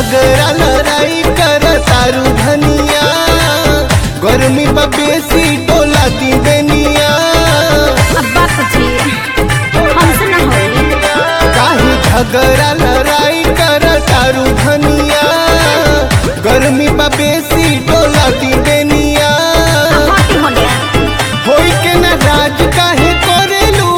झगड़ा लड़ाई कर तारू धनिया गर्मी बा बेसी डोला दी बेनिया अब बात जी हमसे ना होई काहे झगड़ा लड़ाई कर तारू धनिया गर्मी बा बेसी डोला दी बेनिया हटी होले होई के न राज काहे करेलू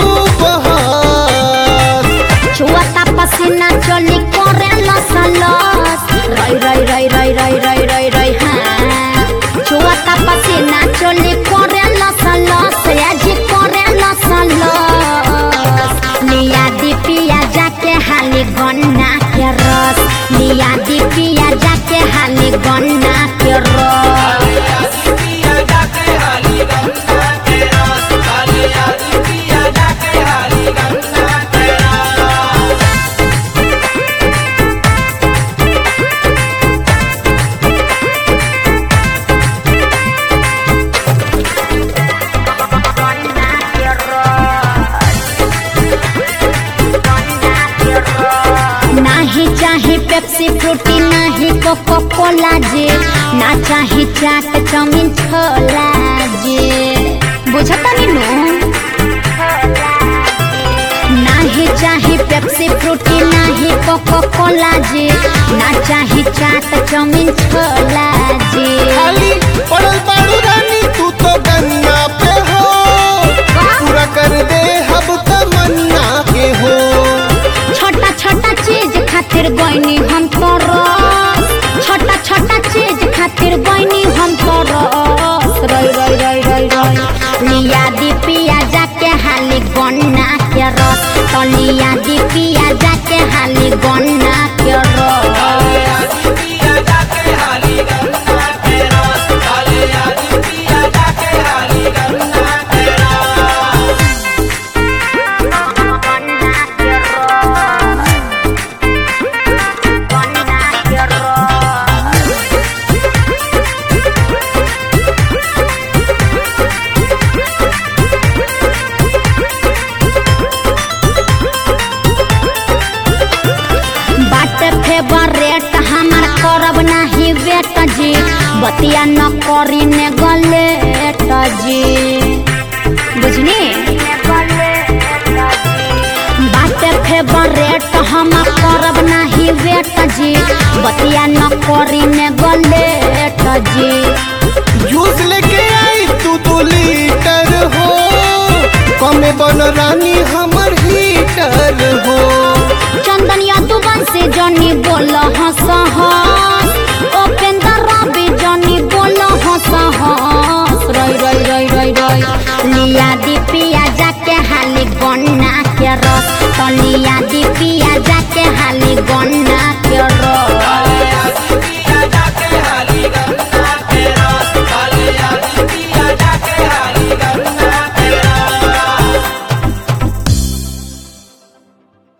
बहस छुआता पसीना चली करे लस लस रई रई रई रई रई रई रई रई हाँ छुआता पसीना चली करे लस लस आज करे लस लस लिया दी पिया जाके हाली गन्ना के रस लिया दी पिया जाके हाली गन्ना के रस नाही चाहे पेप्सी फ्रूटी नाही कोको कोला जे ना चाहे चाट चाउमीन छोला जे बुझता नी नु नाही चाहे पेप्सी फ्रूटी नाही कोको कोला जे ना चाहे चाट चाउमीन छोला जे खाली पड़ल बाड़ू रानी तू तो गन्ना पे हो पूरा कर दे हब तमन्ना के हो छोटा छोटा चीज खातिर गईनी हम तो रस छोटा छोटा चीज खातिर गईनी हम तो रस रई रई रई रई रई लिया दी पिया जाके हाली गन्ना के रस तो लिया दी पिया जाके हाली गन्ना के रस बाट फेवरेट हमार करब नाही वेट जी बतिया न करी ने गलेट जी बुझनी बाट फेवरेट हम करब नाही वेट जी बतिया न करी ने गलेट जी जूस लेके आई तू दो लीटर हो कमे बन रानी